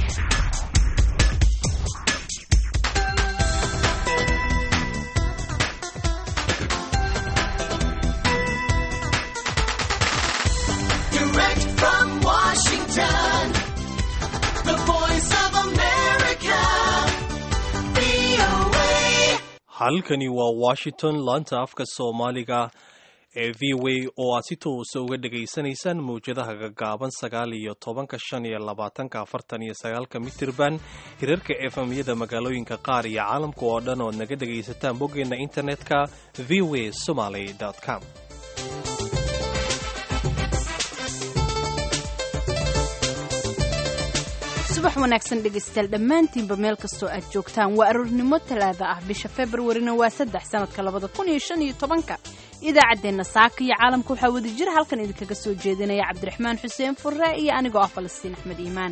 Direct from Washington, the voice of America, VOA. halkani waa washington laanta afka soomaaliga ee v o a oo aad si toosa uga dhegaysanaysaan mawjadaha gaggaaban sagaal iyo tobanka shan iyo labaatanka afartan iyo sagaalka mitirban hirarka efemyada magaalooyinka qaar iyo caalamka oo dhan ood naga dhegaysataan boggeenna internetka v o a somaly com subax wanaagsan dhegaystayaal dhammaantiinba meel kastoo aad joogtaan waa aroornimo talaada ah bisha februarina waa saddex sanadka labada kun iyo shan iyo tobanka idaacaddeenna saaka iyo caalamka waxaa wada jira halkan idinkaga soo jeedinaya cabdiraxmaan xuseen furre iyo anigoo ah falastiin axmed iimaan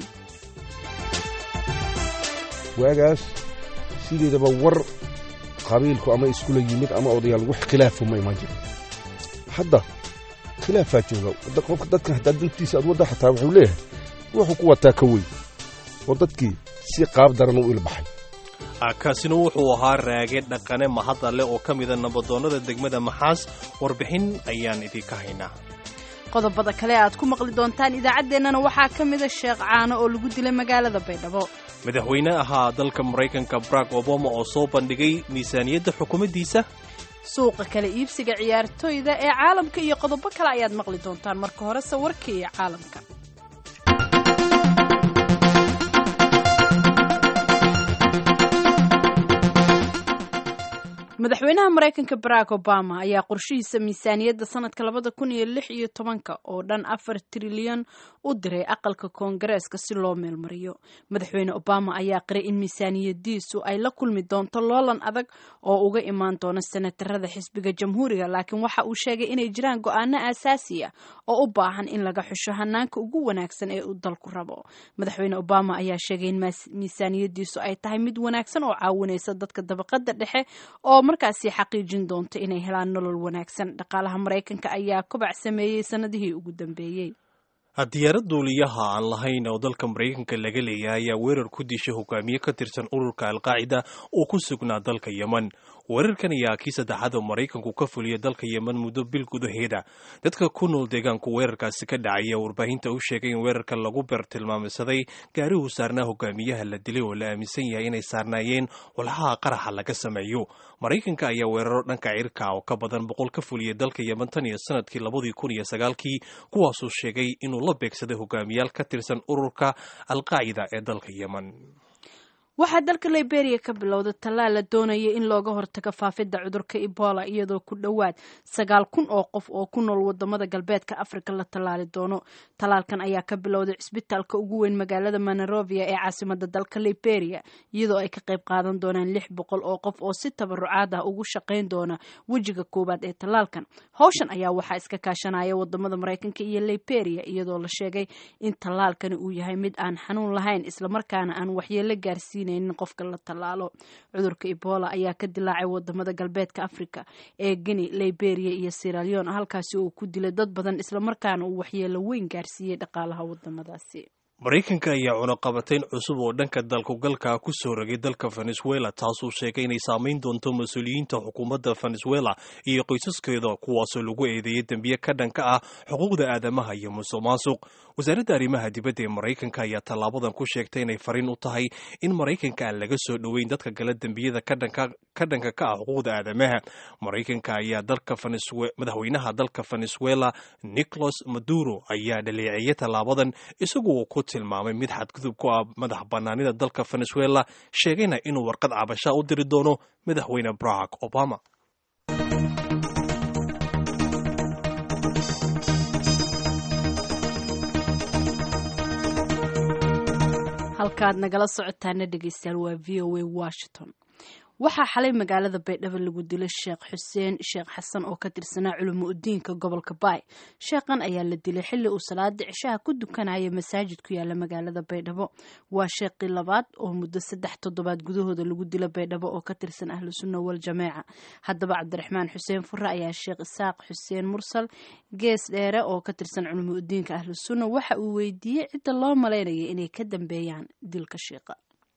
waagaas sideedaba war qabiilku ama iskula yimid ama odayaal wax khilaafu ma iman jiro hadda khilaafaa jooga Wadda- qofka dadkan hataa dantiisa aad wadda xataa wuxuu leeyahay wuxuu ku wataa ka weyn oo dadkii si qaab daran u ilbaxay kaasina wuxuu ahaa raage dhaqane mahadda leh oo ka mida nabadoonnada degmada maxaas warbixin ayaan idinka haynaa qodobada kale aad ku maqli doontaan idaacaddeenana waxaa ka mida sheekh caano oo lagu dilay magaalada baydhabo madaxweyne ahaa dalka maraykanka barack obama oo soo bandhigay miisaaniyadda xukuumaddiisa suuqa kala iibsiga ciyaartooyda ee caalamka iyo qodobo kale ayaad maqli doontaan marka horese warkii ee caalamka madaxweynaha maraykanka barack obama ayaa qorshihiisa miisaaniyadda sanadka labada kun iyo lix iyo tobanka oo dhan afar trilyan u diray aqalka koongareeska si loo meelmariyo madaxweyne obama ayaa qiray in miisaaniyadiisu ay la kulmi doonto loolan adag oo uga imaan doona senatarada xisbiga jamhuuriga laakiin waxa uu sheegay inay jiraan go-aano aasaasi ah oo u baahan in laga xusho hanaanka ugu wanaagsan ee uu dalku rabo madaxweyne obama ayaa sheegay in maas- miisaaniyadiisu ay tahay mid wanaagsan oo caawinaysa dadka dabaqada dhexe oo markaasi xaqiijin doonta inay helaan nolol wanaagsan dhaqaalaha maraykanka ayaa kobac sameeyey sanadihii ugu dambeeyey diyaarad duuliyaha aan lahayn oo dalka maraykanka laga leeyahay ayaa weerar ku dishay hogaamiye ka tirsan ururka alqaacida oo ku sugnaa dalka yemen weerarkan ayaa kii saddexaad oo maraykanku ka fuliyay dalka yemen muddo bil gudaheeda dadka ku nool deegaanku weerarkaasi ka dhacay ayaa warbaahinta u sheegay in weerarkan lagu beertilmaamsaday gaarihuu saarnaa hogaamiyaha la dilay oo la aaminsan yahay inay saarnaayeen walxaha qaraxa laga sameeyo maraykanka ayaa weeraro dhanka cirka oo ka badan boqol ka fuliyay dalka yemen tan iyo sanadkii labadii kun iyo sagaalkii kuwaasuu sheegay inuu la beegsaday hogaamiyaal ka tirsan ururka alqaacida ee dalka yemen waxaa dalka liberia ka bilowda tallaal la doonaya in looga hortago faafidda cudurka ebola iyadoo ku dhowaad sagaal kun oo qof oo ku nool wadamada galbeedka afrika la tallaali doono tallaalkan ayaa ka bilowday cisbitaalka ugu weyn magaalada manarovia ee caasimada dalka liberia iyadoo ay ka qayb qaadan doonaan lix boqol oo qof oo si tabarucaad ah ugu shaqayn doona wejiga koowaad ee tallaalkan howshan ayaa waxaa iska kaashanaya wadamada maraykanka iyo liberia iyadoo la sheegay in tallaalkani uu yahay mid aan xanuun lahayn islamarkaana aan waxyeelo gaarsiin qofka la tallaalo cudurka ebola ayaa ka dilaacay wadamada galbeedka africa ee guinea liberia iyo sieraleon halkaasi uu ku dilay dad badan islamarkaana uu waxyeelo weyn gaarsiiyey dhaqaalaha wadamadaasi maraykanka ayaa cunaqabatayn cusub oo dhanka dalkugalka ku soo rogay dalka venezuela taasuu sheegay inay saamayn doonto mas-uuliyiinta xukuumadda venezuela iyo qoysaskeeda kuwaasoo lagu eedeeyey dembiye ka dhanka ah xuquuqda aadamaha iyo musuq maasuq wasaaradda arrimaha dibadda ee maraykanka ayaa tallaabadan ku sheegtay inay fariin u tahay in maraykanka aan laga soo dhoweyn dadka gala dembiyada ka dhanka ka ah xuquuqda aadamaha maraykanka ayaa dalka madaxweynaha dalka venezuela nicolas maduro ayaa dhaleeceeyay tallaabadan isagoo ku tilmaamay mid xadgudub ku ah madax bannaanida dalka venezuela sheegayna inuu warqad cabashaa u diri doono madaxweyne barack obama halkaad nagala socotaana dhegeystayaal waa v o a washington waxaa xalay magaalada baydhabo lagu dilay sheekh xuseen sheekh xasan oo ka tirsanaa culimo udiinka gobolka baay sheekhan ayaa la dilay xilli uu salaada cishaha ku dukanaya masaajid ku yaala magaalada baydhabo waa sheekhii labaad oo muddo saddex toddobaad gudahooda lagu dila baydhabo oo ka tirsan ahlu sunna wal jameeca haddaba cabdiraxmaan xuseen fure ayaa sheekh isaaq xuseen mursal gees dheere oo ka tirsan culimo udiinka ahlu sunna waxa uu weydiiyey cidda loo malaynaya inay ka dambeeyaan dilka sheekha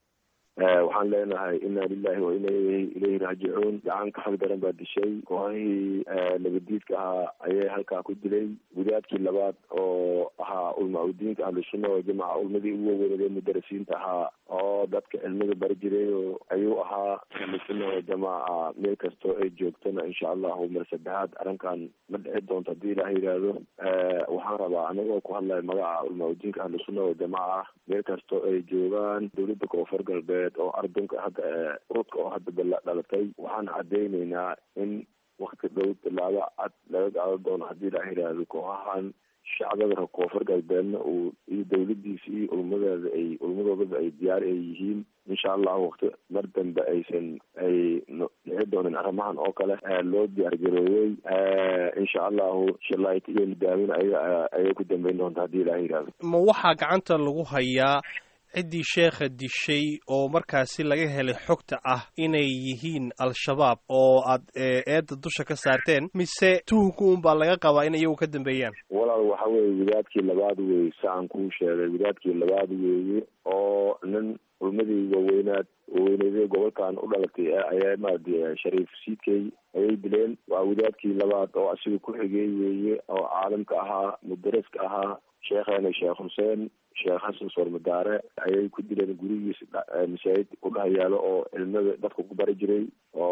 waxaan leenahay ina lilahi wa ina ilayhi raajicuun gacan ka xag daran baa dishay kooxihii nabadiidka ahaa ayay halkaa ku dilay gudaadkii labaad oo ahaa ulma-udiinka ahlusunna oo jamaca ulmadii ugu weyneed ee mudarasiinta ahaa oo dadka cilmada bari jiray ayuu ahaa ahlusunna oo jamaaca meel kastoo ay joogtona insha allahu mar saddexaad arrinkan ma dhici doonto haddii ilaah yidhaahdo waxaan rabaa anagoo ku hadlaya magaca ulma-udiinka ahlusunna oo jamaca meel kastoo ay joogaan dowladda koonfur galbeed oo ardunka hadda urudka oo hadda bala dhalatay waxaan cadeyneynaa in wakti dhow tilaabo cad laga qaado doono haddii ilaah yidhaahdo kooxahan shacbada koonfur galbeedna uu iyo dawladiisa iyo ulmadeeda ay ulmadoodaba ay diyaar ay yihiin insha allahu wakti mar dambe aysan ay dhici doonin arrimahan oo kale loo diyaar garoobey insha allahu shilayt iyo midaamin aya ayay ku dambeyn doonta haddii ilaah yidhaahdo ma waxaa gacanta lagu hayaa ciddii sheekha dishay oo markaasi laga helay xogta ah inay yihiin al-shabaab oo aad eedda dusha ka saarteen mise tuhunka un baa laga qabaa in iyagu ka dambeeyaan walaal waxa weeye wadaadkii labaad weeye saan kuu sheegay wadaadkii labaad weeye oo nin ulmadii waaweynaad waaweyneedee gobolkan u dhalatay ayaa maarata shariif siidkey ayay dileen waa wadaadkii labaad oo asiga ku xigey weeye oo caalimka ahaa mudaraska ahaa sheekheena sheekh xuseen sheekh xasan soormadaare ayay ku dileen gurigiis masaajid ku dhex yaalo oo cilmada dadka ku bari jiray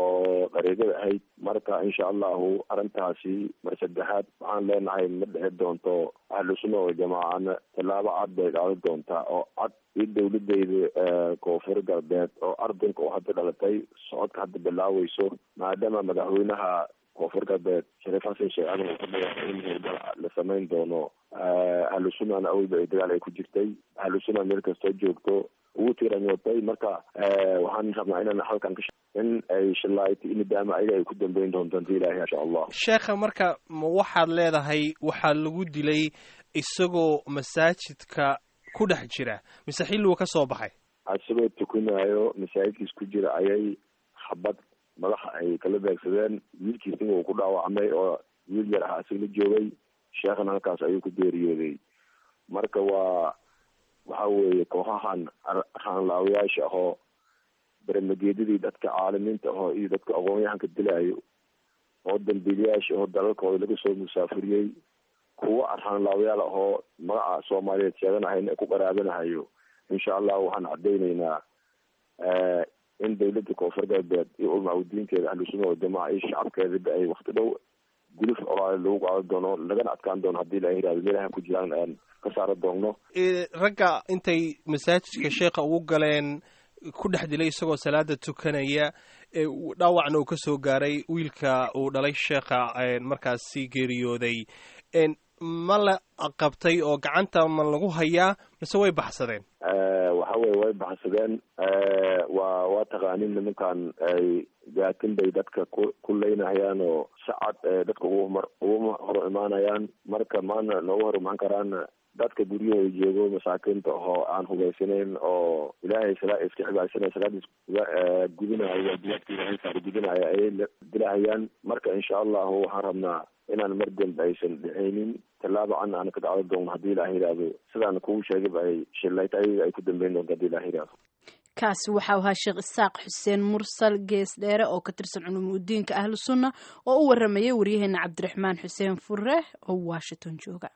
oo dariiqada ahayd marka insha allahu arrintaasi mar saddexaad waxaan leenahay ma dhici doonto ahlu sunna oo jamaacana tallaabo cad bay dhacdo doontaa oo cad iyo dawladeyda koonfur galbeed oo ardunka oo hadda dhalatay socodka hadda bilaaweyso maadaama madaxweynaha koonfur galbeed shariif xasan sheekh aadan uu ka dhagaxay in howlgal la samayn doono ahlu sunnana awalba ay dagaal ay ku jirtay ahlu sunna meel kastoo joogto ugu tiranyootay marka waxaan rabnaa inaan halkan ka in ay shilaayto nidaama ayaga ay ku dambeyn doonto hadii ilahi insha allah sheekha marka ma waxaad leedahay waxaa lagu dilay isagoo masaajidka ku dhex jira mise xilligu ka soo baxay isagoo tukanaayo masaajidkiis ku jira ayay habad madaxa ay kala beegsadeen wiilkiisna uu ku dhaawacmay oo wiil yar ah isaga la joogay sheekhana halkaas ayuu ku geeriyooday marka waa waxa weeye kooxahan raanlaawayaasha ahoo baramageedadii dadka caalimiinta ahoo iyo dadka aqoon-yahanka dilaayo oo dambiilayaasha ahoo dalalkooda laga soo musaafuriyey kuwa raanlaawayaal ahoo magaca soomaaliyeed sheeganahayna ku qaraabanahayo insha allahu waxaan cadeyneynaa in dawladda koonfur galbeed iyo ulmaudiinkeeda ahlu sunna waljamaca iyo shacabkeedaba ay wakti dhow guluf colaale lagu qaado doono lagana adkaan doono haddii la yihahdo meelaha ku jiraan aan ka saara doonno ragga intay masaajidka sheekha ugu galeen ku dhex dilay isagoo salaada tukanaya dhaawacna uu ka soo gaaray wiilka uu dhalay sheekha markaasi geeriyooday ma la qabtay oo gacanta ma lagu hayaa mise way baxsadeen waxa weye way baxsadeen waa waa taqaanin nimankan ay gaatin bay dadka ku ku leynahayaan oo sacad dadka ugumar uguma hor imaanayaan marka maana noogu hor imaan karaan dadka guryahooda joogo masaakiinta ahoo aan hubaysanayn oo ilaahay sala iska cibaadsanay salaadiis gudinayo waajibaadka ilahay saar gudinayo ayay dilahayaan marka insha allahu waxaan rabnaa inaan mar dambe aysan dhicaynin tallaaba can aan ka dhacdo doonno haddii ilaah yidhaahdo sidaan kugu sheegayba ay shillayt ayaga ay ku dambeyn doonto hadii ilaah yidhaahdo kaasi waxau ahaa sheekh isaaq xuseen mursal gees dheere oo ka tirsan culuumudiinka ahlu sunna oo u waramayay waryaheena cabdiraxmaan xuseen fure oo washington jooga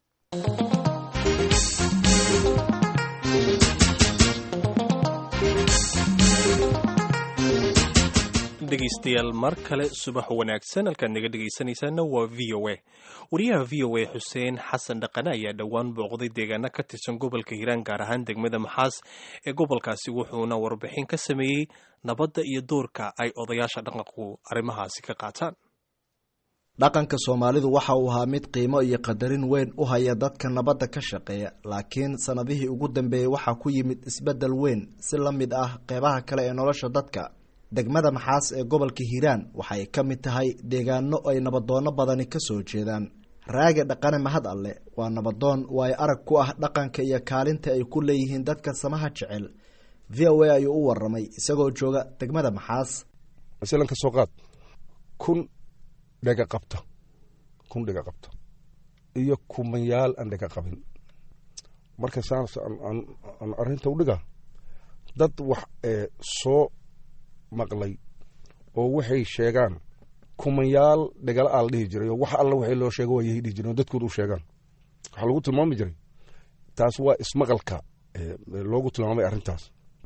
dhegaystayaal mar kale subax wanaagsan halkaad naga dhegaysanaysaana waa v o a wariyaha v o a xuseen xasan dhaqane ayaa dhowaan booqday deegaano ka tirsan gobolka hiiraan gaar ahaan degmada maxaas ee gobolkaasi wuxuuna warbixin ka sameeyey nabadda iyo doorka ay odayaasha dhaqanku arrimahaasi ka qaataan dhaqanka soomaalidu waxa uu ahaa mid qiimo iyo qadarin weyn u haya dadka nabadda ka shaqeeya laakiin sannadihii ugu dambeeyey waxaa ku yimid isbeddel weyn si la mid ah qeybaha kale ee nolosha dadka degmada maxaas ee gobolka hiiraan waxay ka mid tahay deegaano ay nabadoonno badani ka soo jeedaan raage dhaqane mahad alle waa nabadoon waayo arag ku ah dhaqanka iyo kaalinta ay ku leeyihiin dadka samaha jecel v o a ayuu u waramay isagoo jooga degmada maxaas masalan ka soo qaad kun dhega qabta kun dhega qabta iyo kumayaal aan dhega qabin marka saas aan arrinta u dhiga dad wax soo maqlay oo waxay sheegaan kumayaal dhegala aa la dhihi jiray oo wax alla waxay loo sheega waayay dhihi jireen oo dadkooda u sheegaan waxaa lagu tilmaami jiray taas waa ismaqalka loogu tilmaamay arrintaas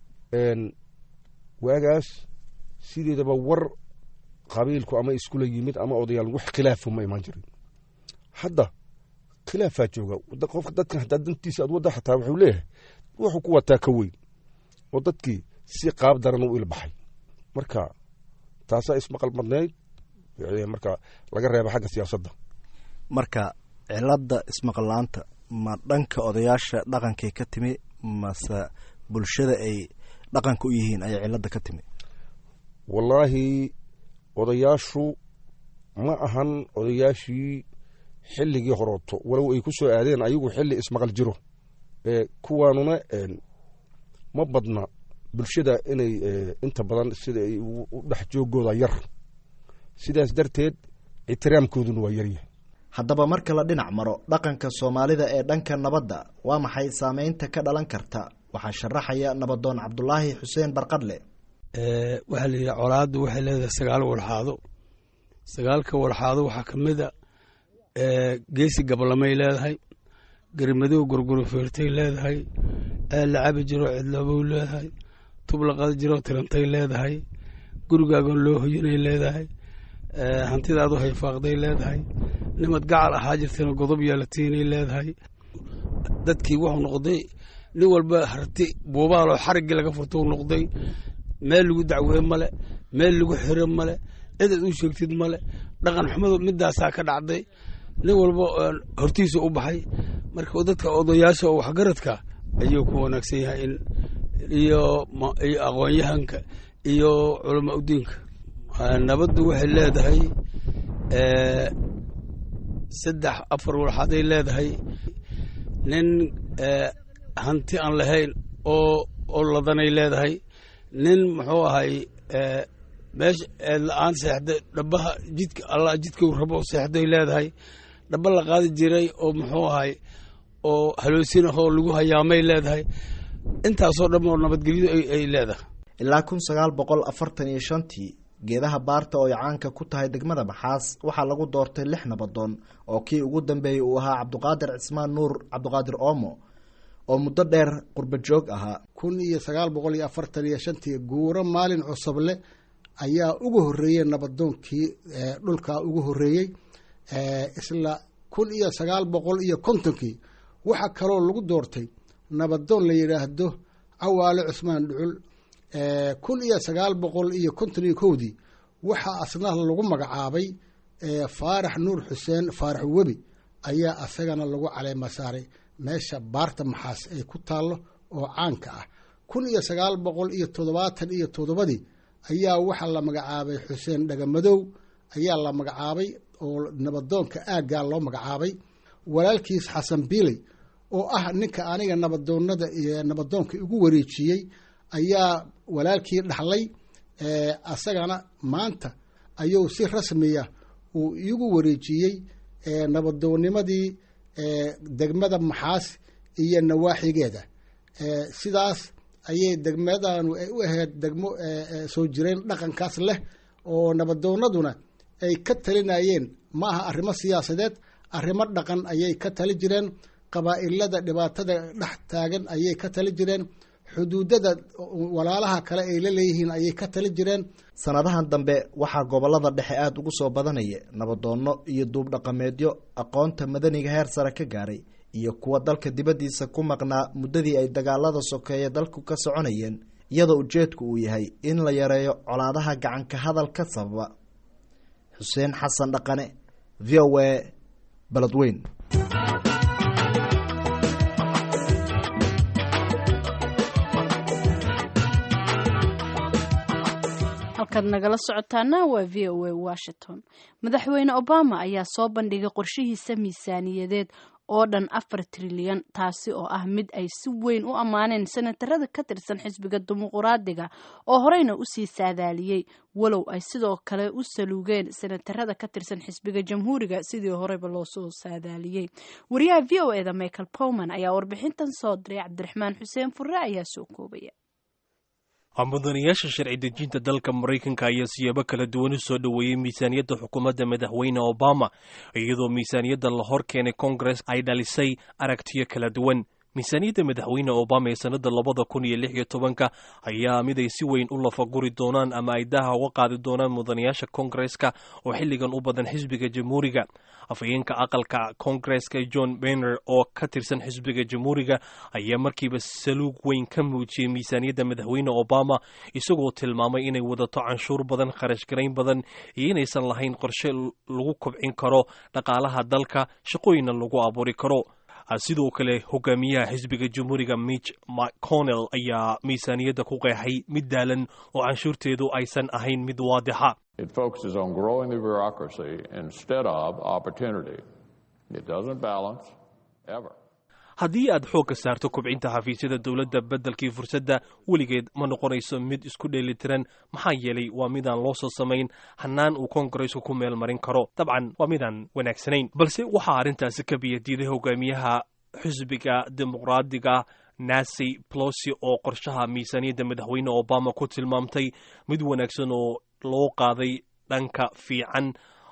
waagaas sideedaba war qabiilku ama iskula yimid ama odayaal wax khilaafu ma imaan jirin hadda khilaafaa jooga qofka dadkan hadaa dantiisa aad wadda xataa wuxuu leeyahay wuxuu ku wataa ka weyn oo dadkii si qaab daran u ilbaxay marka taasaa ismaqal badnayd marka laga reeba xagga siyaasadda marka cilada ismaqal-laanta ma dhanka odayaasha dhaqankay ka timi mase bulshada ay dhaqanka u yihiin ayay cilada ka timi wallaahi odayaashu ma ahan odayaashii xilligii horooto walow ay ku soo aadeen ayagu xilli ismaqal jiro kuwaanuna ma badna bulshada inay inta badan sida ay u dhex joogooda yar sidaas darteed ixtiraamkooduna waa yaryahay haddaba marka la dhinac maro dhaqanka soomaalida ee dhanka nabadda waa maxay saameynta ka dhalan karta waxaa sharaxaya nabadoon cabdulaahi xuseen barqadle waxaa la yidhi colaaddu waxay leedahay sagaal walxaado sagaalka walxaado waxaa ka mid a geesi gablamay leedahay garimadow gorgorofeertay leedahay ceel la cabi jiroo cidloobow leedahay tub la qadi jiroo tirantay leedahay gurigaagoon loo hoyanay leedahay hantidaadu hayfaaqday leedahay nimad gacal ahaa jirtana godob yaalatiinay leedahay dadkii wuxuu noqday nin walba harti buubaaloo xariggii laga furtou noqday meel lagu dacweye male meel lagu xiro male cid aad u sheegtid male dhaqan xumadu midaasaa ka dhacday nin walba hortiisa u baxay marka dadka odayaasha oo waxgaradka ayuu ku wanaagsan yahay in iyo iyo aqoon-yahanka iyo culamaa udiinka nabaddu waxay leedahay saddex afar walxaday leedahay nin hanti aan lahayn oo oo ladanay leedahay nin muxuu ahay meesha eedla-aan seexday dhabaha jidka allah jidkau rabo seexday leedahay dhaba la qaadi jiray oo muxuu ahay oo haloosinahoo lagu hayaamay leedahay intaasoo dhan oo nabadgelyadu ay leedahay ilaa kun sagaal boqol afartan iyo shantii geedaha baarta oo ay caanka ku tahay degmada maxaas waxaa lagu doortay lix nabadoon oo kii ugu dambeeyey uu ahaa cabduqaadir cismaan nuur cabduqaadir oomo oo muddo dheer qurba joog ahaa kun iyo sagaal boqol iyo afartan iyo shantii guuro maalin cusuble ayaa ugu horreeyey nabadoonkii dhulkaa ugu horreeyey isla kun iyo sagaal boqol iyo kontonkii waxaa kaloo lagu doortay nabadoon la yidhaahdo cawaale cusmaan dhucul kun iyo sagaal boqol iyo konton iyo kowdii waxaa asna lagu magacaabay faarax nuur xuseen faarax webi ayaa asagana lagu caleema saaray meesha baarta maxaas ay ku taallo oo caanka ah kun iyo sagaal boqol iyo toddobaatan iyo toddobadii ayaa waxaa la magacaabay xuseen dhagamadow ayaa la magacaabay oo nabadoonka aaggaa loo magacaabay walaalkiis xasan biiley oo ah ninka aniga nabadoonada iyo nabadoonka igu wareejiyey ayaa walaalkii dhaxlay asagana maanta ayuu si rasmiya uu iigu wareejiyey nabadoonnimadii degmada maxaas iyo nawaaxigeeda sidaas ayay degmadanu ay u ahayd degmo soo jireen dhaqankaas leh oo nabadoonaduna ay ka talinayeen ma aha arrimo siyaasadeed arrimo dhaqan ayay ka tali jireen qabaa'ilada dhibaatada dhex taagan ayay ka tali jireen xuduudada walaalaha kale ay la leeyihiin ayay ka tali jireen sanadahan dambe waxaa gobolada dhexe aada ugu soo badanaya nabadoonno iyo duubdhaqameedyo aqoonta madaniga heer sare ka gaaray iyo kuwa dalka dibaddiisa ku maqnaa muddadii ay dagaalada sokeeye dalku ka soconayeen iyadoo ujeedku uu yahay in la yareeyo colaadaha gacanka hadalka sababa xuseen xasan dhaqane v o a beledweyn halkaad nagala socotaana waa v o a washington madaxweyne obama ayaa soo bandhigay qorshihiisa miisaaniyadeed oo dhan afar trilyan taasi oo ah mid ay si weyn u ammaaneen senatarada ka tirsan xisbiga dimuquraadiga oo horeyna usii saadaaliyey walow ay sidoo kale u saluugeen senatarada ka tirsan xisbiga jamhuuriga sidii horeyba loosoo saadaaliyey wariyaha v o eda michael powman ayaa warbixintan soo diray cabdiraxmaan xuseen furre ayaa soo koobaya mudanayaasha sharci dejinta dalka maraykanka ayaa siyaabo kala duwan u soo dhoweeyey miisaaniyadda xukuumadda madaxweyne obama iyadoo miisaaniyadda la hor keenay kongares ay dhalisay aragtiyo kala duwan miisaaniyadda madaxweyne obama ee sannadda labada kun iyo lix iyo tobanka ayaa mid ay si weyn u lafaguri doonaan ama ay daha uga qaadi doonaan mudanayaasha kongareska oo xilligan u badan xisbiga jamhuuriga afhayeenka aqalka kongareska john benner oo ka tirsan xisbiga jamhuuriga ayaa markiiba saluug weyn ka muujiyey miisaaniyadda madaxweyne obama isagoo tilmaamay inay wadato canshuur badan kharash garayn badan iyo inaysan lahayn qorshe lagu kobcin karo dhaqaalaha dalka shaqooyinna lagu abuuri karo sidoo kale hogaamiyaha xisbiga jamhuuriga mitch mcconnell ayaa miisaaniyadda ku qeexay mid daalan oo canshuurteedu aysan ahayn mid waadixa It focuses on growing the bureaucracy instead of opportunity. It doesn't balance, ever. haddii aad xoogga saarto kobcinta xafiisyada dowladda beddelkii fursadda weligeed ma noqonayso mid isku dheelitiran maxaa yeelay waa midaan loo soo samayn hannaan uu koongareesku ku meel marin karo dabcan waa midaan wanaagsanayn balse waxaa arrintaasi ka biyadiiday hogaamiyaha xisbiga dimuqraadiga nancy plosi oo qorshaha miisaaniyadda madaxweyne obama ku tilmaamtay mid wanaagsan oo loo qaaday dhanka fiican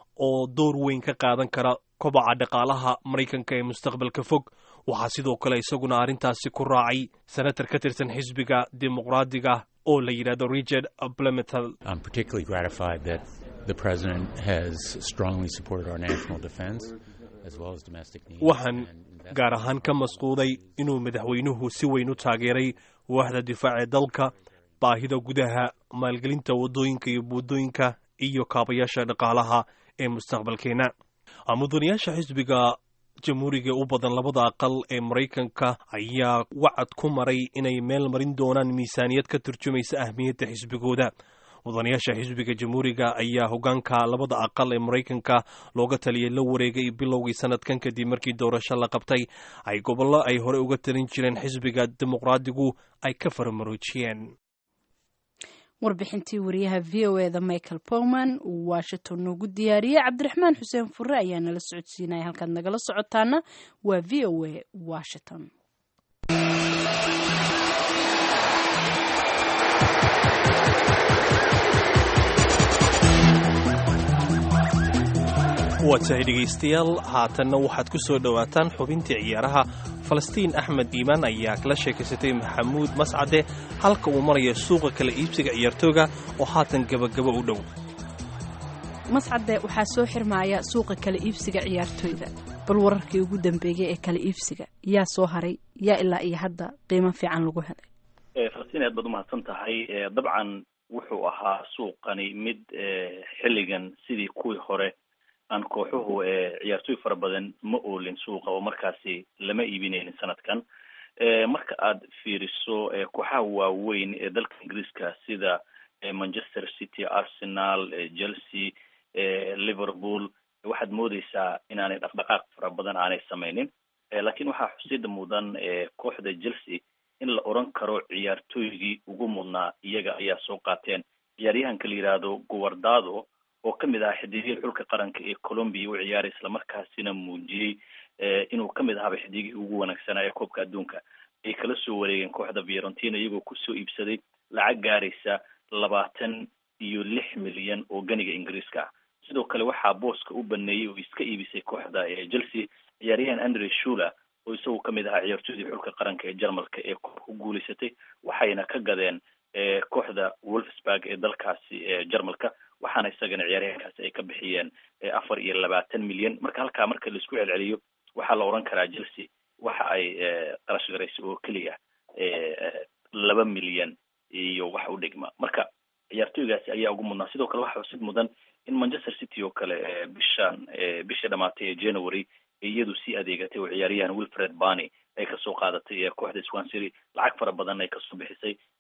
oo door weyn ka qaadan kara kobaca dhaqaalaha maraykanka ee mustaqbalka fog waxaa sidoo kale isaguna arrintaasi ku raacay senatar ka tirsan xisbiga dimuqraadiga oo la yidhahdo richard blemetel I'm particularly gratified that the president has strongly supported our national defense as well as domestic needs. waxaan gaar ahaan ka masquuday inuu madaxweynuhu si weyn u taageeray waaxda difaaca dalka baahida gudaha maalgelinta waddooyinka iyo buuddooyinka iyo kaabayaasha dhaqaalaha ee mustaqbalkeenna mudanayaasha xisbiga jamhuuriga u badan labada aqal ee maraykanka ayaa wacad ku maray inay meel marin doonaan miisaaniyad ka turjumaysa ahmiyadda xisbigooda mudanayaasha xisbiga jamhuuriga ayaa hogaanka labada aqal ee maraykanka looga taliyay la wareegay bilowgii sanadkan kadib markii doorasho la qabtay ay gobollo ay hore uga talin jireen xisbiga dimuqraadigu ay ka faramaroojiyeen warbixintii wariyaha v o eda michael powman uu washington noogu diyaariyey cabdiraxmaan xuseen fure ayaa nala socodsiinaya halkaad nagala socotaana waa v o a washington waa tahay dhegaystayaal haatanna waxaad ku soo dhowaataan xubintii ciyaaraha falastiin axmed iimaan ayaa kala sheekaysatay maxamuud mascade halka uu maraya suuqa kala iibsiga ciyaartooga oo haatan gebagabo u dhow mascade waxaa soo xirmaaya suuqa kala iibsiga ciyaartooyda bal wararkii ugu dambeeyey ee kala iibsiga yaa soo haray yaa ilaa iyo hadda qiimo fiican lagu helay falastiin aad baad umahadsan tahay dabcan wuxuu ahaa suuqani mid xilligan sidii kuwii hore aan kooxuhu ciyaartooy fara badan ma oolin suuqa oo markaasi lama iibinaynin sanadkan marka aad fiiriso kooxaha waaweyn ee dalka ingiriiska sida manchester city arsenal chelsea liverpool waxaad moodeysaa inaanay dhaqdhaqaaq fara badan aanay sameynin lakiin waxaa xusida mudan kooxda chelsea in la oran karo ciyaartooygii ugu mudnaa iyaga ayaa soo qaateen ciyaaryahanka la yidhaahdo guwardado oo kamid ahaa xidigihii xulka qaranka ee colombia u ciyaaray islamarkaasina muujiyey inuu kamid ahaaba xidigihii ugu wanaagsanaa ee koobka adduunka ay kala soo wareegeen kooxda fiorentina iyagoo kusoo iibsaday lacag gaaraysa labaatan iyo lix milyan oo ganiga ingiriiska ah sidoo kale waxaa booska u baneeyey oo iska iibisay kooxda chelsea ciyaaryahan andre shula oo isagu kamid ahaa ciyaartooydii xulka qaranka ee jarmalka ee koobka ku guuleysatay waxayna ka gadeen kooxda wolfsburg ee dalkaasi jarmalka waxaana isagana ciyaaryahankaasi ay ka bixiyeen afar iyo labaatan milyan marka halkaa marka laisku celceliyo waxaa la oran karaa chelsea waxa ay qarash garaysay oo keliya laba milyan iyo wax u dhigma marka ciyaartooygaasi ayaa ugu mudnaa sidoo kale waxaa xusid mudan in manchester city oo kale bishan bishii dhamaatay ee january iyadu sii adeegatay oo ciyaaryahan wilfred barny ay kasoo qaadatay kooxda swansea lacag fara badan ay kasoo bixisay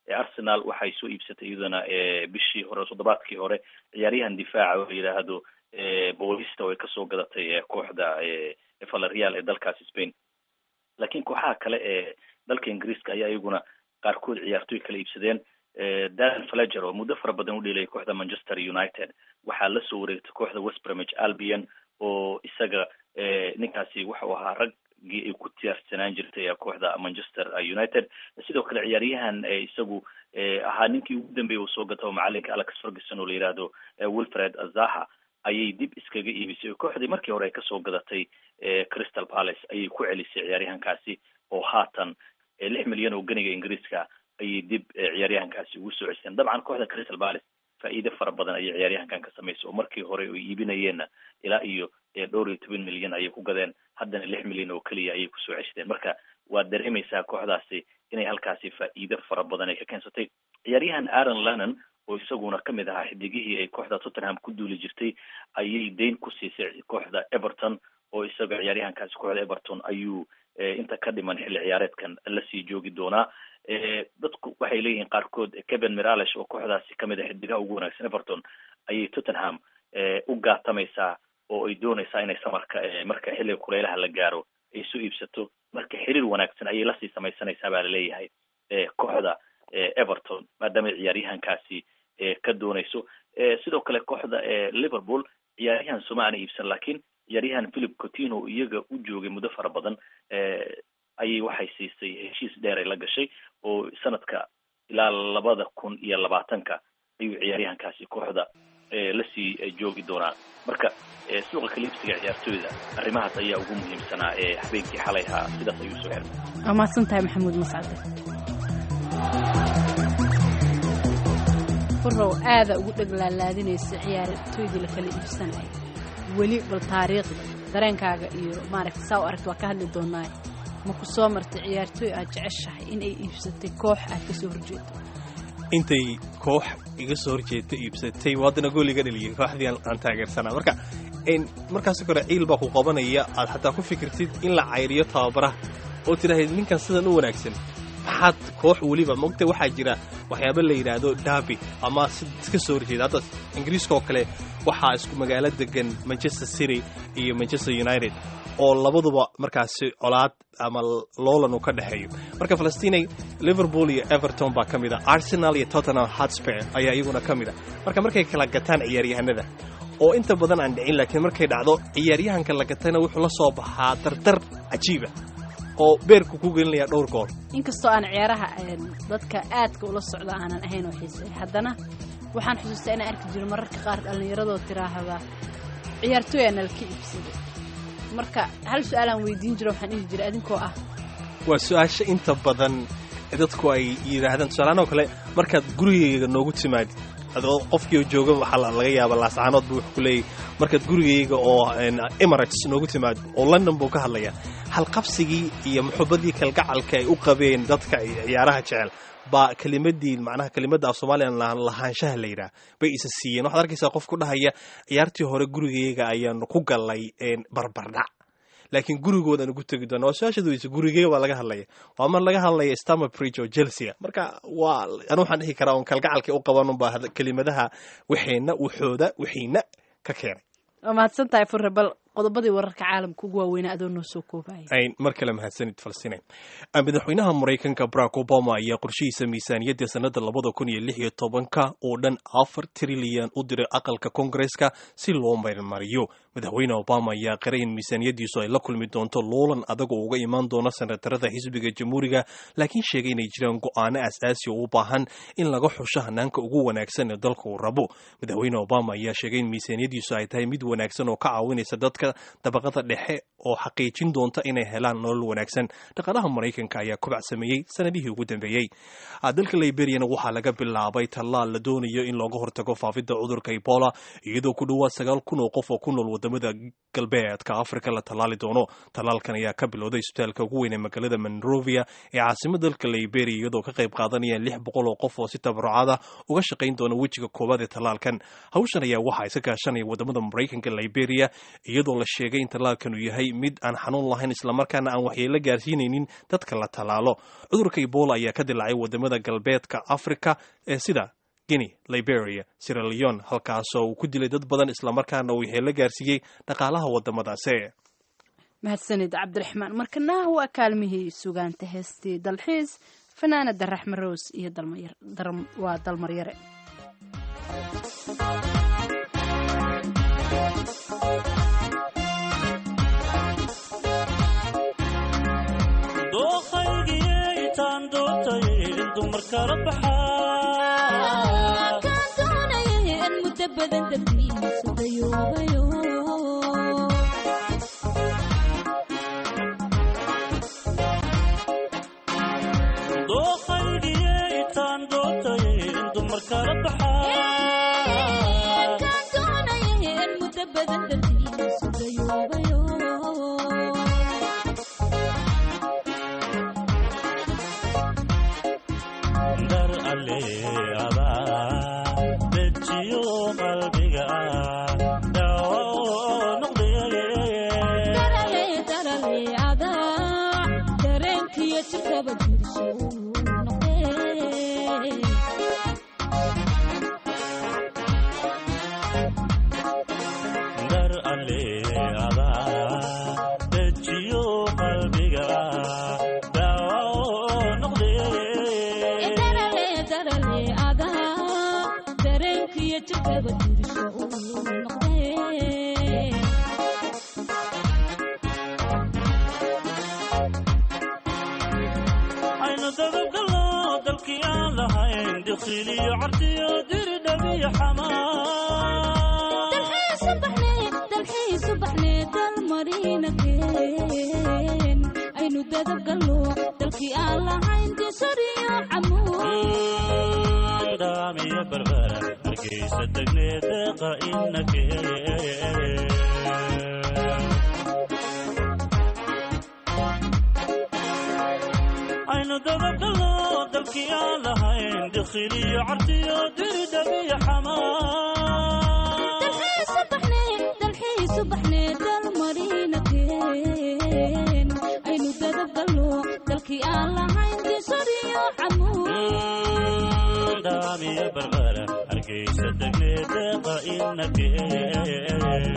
arsenal waxay soo iibsatay iyadana bishii hore toddobaadkii hore ciyaaryahan difaaca oo la yidhaahdo boolista oo ay kasoo gadatay kooxda valerial ee dalkaasi spain laakiin kooxaha kale ee dalka ingiriiska ayaa iyaguna qaarkood ciyaartoy kala iibsadeen dan fleger oo muddo fara badan u dheelaya kooxda manchester united waxaa lasoo wareegtay kooxda west bromwich albion oo isaga ninkaasi wuxuu ahaa raggii ay ku tiyaarsanaan jirtay kooxda manchester united sidoo kale ciyaaryahan isagu ahaa ninkii ugu dambeeyay uu soo gata macalinka alex ferguson oo la yidhaahdo wilfred azaha ayay dib iskaga iibisay kooxdii markii hore ay kasoo gadatay crystal palace ayay ku celisay ciyaaryahankaasi oo haatan lix milyan oo ganiga ingiriiska ayay dib ciyaaryahankaasi ugu soo celiseen dabcan kooxda crystal palace faa'iide fara badan ayay ciyaaryahankan ka samaysay oo markii hore ay iibinayeenna ilaa iyo dhowr iyo toban milyan ayay ku gadeen haddana lix milyan oo keliya ayay kusoo ceshadeen marka waad dareemaysaa kooxdaasi inay halkaasi faa'iide fara badan ay ka keensatay ciyaaryahan aaron lennon oo isaguna kamid ahaa xidigihii ay kooxda tottenham ku duuli jirtay ayay dayn ku siisay kooxda everton oo isaga ciyaaryahankaasi kooxda everton ayuu inta ka dhiman xilli ciyaareedkan lasii joogi doonaa dadku waxay leeyihiin qaarkood kevin mirales oo kooxdaasi kamid ah xidigaha ugu wanaagsan everton ayay tottenham u gaatamaysaa oo ay doonaysaa inay samarka marka xilliga kuleylaha la gaaro ay soo iibsato marka xiriir wanaagsan ayay lasii samaysanaysaa baa laleeyahay kooxda everton maadaama ciyaaryahankaasi ka doonayso sidoo kale kooxda liverpool ciyaaryahan soma aana iibsan lakiin ciyaaryahan philip cotino iyaga u joogay muddo fara badan ayay waxay siisay heshiis dheer ay la gashay oo sanadka ilaa labada kun iyo labaatanka ayuu ciyaaryahankaasi kooxda lasii joogi doonaa marka suuqa kaliibsiga ciyaartooyda arrimahaas ayaa ugu muhiimsanaa ee habeenkii xalay ahaa sidaas ayuu soo xirmay waa mahadsan tahay maxamuud mascade furrow aada ugu dheglaalaadinaysa ciyaartooydii la kala iibsanaya weli bal taariikhda dareenkaaga iyo maaragta saa u aragta waa ka hadli doonaa ma ku soo martay ciyaartooy aad jeceshahay in ay iibsatay koox aad ka soo horjeedo intay koox iga soo horjeedta iibsatay waadana gool iga dhaliyay kooxdii aan taageersanaa marka markaasi kore ciil baa ku qabanaya aad xataa ku fikirtid in la cayriyo tababaraha oo tidhaahd ninkan sidan u wanaagsan maxaad koox weliba mogta waxaa jira waxyaaba la yidhaahdo dabi ama iska soo horjeeda hadda ingiriiska oo kale waxaa isku magaalo degan manchester city iyo manchester united oo labaduba markaasi colaad ama loolan uu ka dhexeeyo marka falastinay liverpool iyo everton baa ka mid a arsenal iyo tottenham hotspur ayaa iyaguna ka mid a marka markay kala gataan ciyaaryahanada oo inta badan aan dhicin laakiin markay dhacdo ciyaaryahanka la gatayna wuxuu la soo baxaa dardar cajiiba oo beerku ku gelinaya dhowr gool inkastoo aan ciyaaraha dadka aadka ula socda aanan ahayn oo xiisay haddana waxaan xusuustaa inaan arki jiro mararka qaar dhallinyaradoo tiraahda ciyaartooyaa nalka iibsaday marka hal su-aalaan weydiin jiro waxaan dhihi jiray adinkoo ah waa su-aasha inta badan dadku ay yidhaahdaan tusaalahaan oo kale markaad gurigayga noogu timaad adoo qofkii jooga waxaa laga yaaba laascaanood buu wuxuu ku leeyahy markaad gurigayga oo emirates noogu timaad oo london buu ka hadlayaa halqabsigii iyo muxubadii kalgacalka ay u qabeen dadka ciyaaraha jecel baa kelimadii macnaha kelimadda af soomaaliyan lahaanshaha la yidhaah bay isa siiyeen waxaad arkaysaa qof ku dhahaya ciyaartii hore gurigayga ayaanu ku gallay barbardhac laakiin gurigoodan ugu tegi doona waa su-aashad weyse gurigeyga baa laga hadlaya waa mar laga hadlaya stamer bridge oo chelsea marka waa anu waxaan dhihi karaa un kalgacalkay u qaban unbaa kelimadaha waxayna waxooda wixiina ka keenay waa mahadsan tahay furre bal qodobadii wararka caalamka ugu waaweynaa adoo noo soo koobaya ayn mar kale mahadsanid falsine madaxweynaha maraykanka barack obama ayaa qorshihiisa miisaaniyadda sannada labada kun iyo lix iyo tobanka oo dhan afar trilyan u diray aqalka koongareska si loo mayrmariyo madaxweyne obama ayaa qiray in miisaaniyaddiisu ay la kulmi doonto loolan adag oo uga imaan doona senatarada xisbiga jamhuuriga laakiin sheegay inay jiraan go'aano asaasi oo u baahan in laga xusho hanaanka ugu wanaagsan ee dalka uu rabo madaxweyne obama ayaa sheegay in miisaaniyaddiisu ay tahay mid wanaagsan oo ka caawinaysa dadka dabaqada dhexe oo xaqiijin doonta inay helaan nolol wanaagsan dhaqaalaha maraykanka ayaa kobac sameeyey sanadihii ugu dambeeyey dalka liberiyana waxaa laga bilaabay tallaal la doonayo in looga hortago faafidda cudurka ebola iyadoo ku dhowaad sagaal kun oo qof oo ku nool wadamada galbeedka afrika la tallaali doono tallaalkan ayaa ka bilowday isbitaalka ugu weyn ee magaalada monrovia ee caasimada dalka liberia iyadoo ka qayb qaadanayaan lix boqol oo qof oo si tabarucada uga shaqayn doona wejiga koowaad ee tallaalkan hawshan ayaa waxaa iska kaashanaya wadamada maraykanka liberia iyadoo la sheegay in tallaalkan uu yahay mid aan xanuun lahayn islamarkaana aan waxyeelo gaarsiinaynin dadka la tallaalo cudurka ebola ayaa ka dilaacay wadamada galbeedka africa ee sida guinea liberia sierra leone halkaasoo uu ku dilay dad badan islamarkaana uu waxyeelo gaarsiiyey dhaqaalaha wadamadaasi mahadsanid cabdiraxmaan markana waa kaalmihii sugaanta heestii dalxiis fanaanada raxme rows iyo waa dalmaryare dooqaygiyaytaan doortay dumar kala baxaa kaan doonaya in muddo badan darbiisu dayoobayo dooqaygiyaytaan doortay dumar kala baxaa kaan doonaya in muddo badan darbiisu dayoobayo dar alle adaa dejiyo qalbiga daawo noqdaye darale darale adaa dareenkiyo jirkaba jirsho noqdee dar alle adaa dejiyo qalbiga daawo noqdaye darale darale adaa dareenkiyo jirkaba jirsho noqdee aynu dababgalno dalkii aan lahayn dikhiliyo cardiyo diridhabiyo xamaa dalxiisu baxnee dalxiisu baxnee dalmarina keen aynu dadabgalno dalkii aan lahayn disariyo camuud daamiyo barbara hargeysa degnee deeqa inakee aynu dababgalno dalkii aan lahayn dikhiliyo cardiyo diridhabiyo xamaa dalxiisu baxnee dalxiisu baxnee dalmarina keen aynu dadabgalno dalkii aan lahayn disariyo camuud daamiyo barbara hargeysa degnee deeqa inakee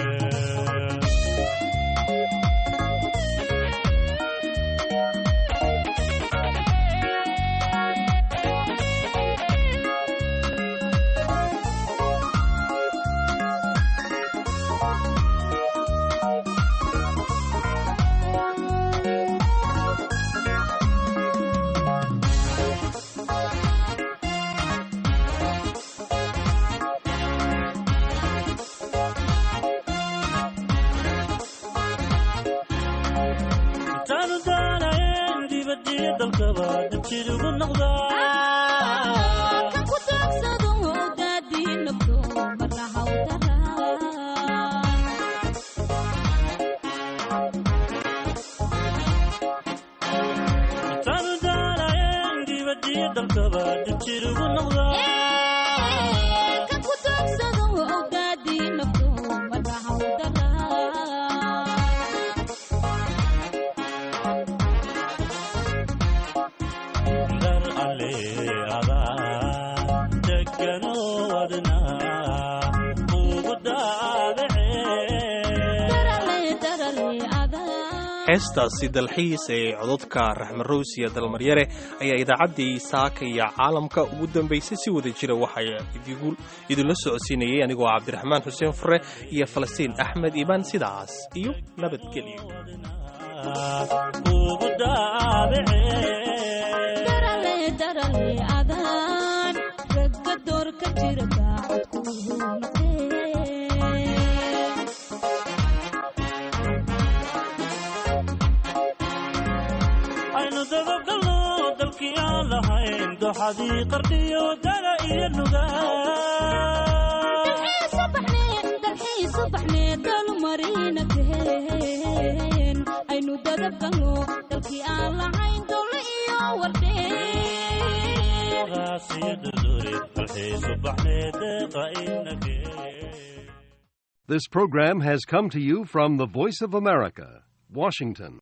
intaanu daanayn dibadiyo dalkaba dabjidugu noqdaa kan ku daagsado daadii nabdo marna hawdaraa intaanu daanayn dibadiyo dalkaba dabjidugu noqdaa kan ku daagsado daadii nabdo marna hawdaraa dar alle adaa degano wadna ugu daadacee darale darale adaa heestaasi dalxiis ee cododka raxme rows iyo dalmaryare ayaa idaacaddii saaka iyo caalamka ugu dambaysay si wada jira waxaa idigu- idinla socodsiinayay anigoo cabdiraxmaan xuseen fure iyo falastiin axmed imaan sidaas iyo nabadgelyo ugu daadacee darale darale adaan ragga door ka jira daacadku noqdee aynu dababgalno dalkii aan lahayn doxadii qardhiyo dara iyo nugaa dalxiisu baxnee dalxiisu baxnee dalmarina keen aynu dadabgalno dalkii aan lahayn dole iyo wardhee raasiyo durdure dalxiisu baxnee deeqa inakee This program has come to you from the Voice of America, Washington.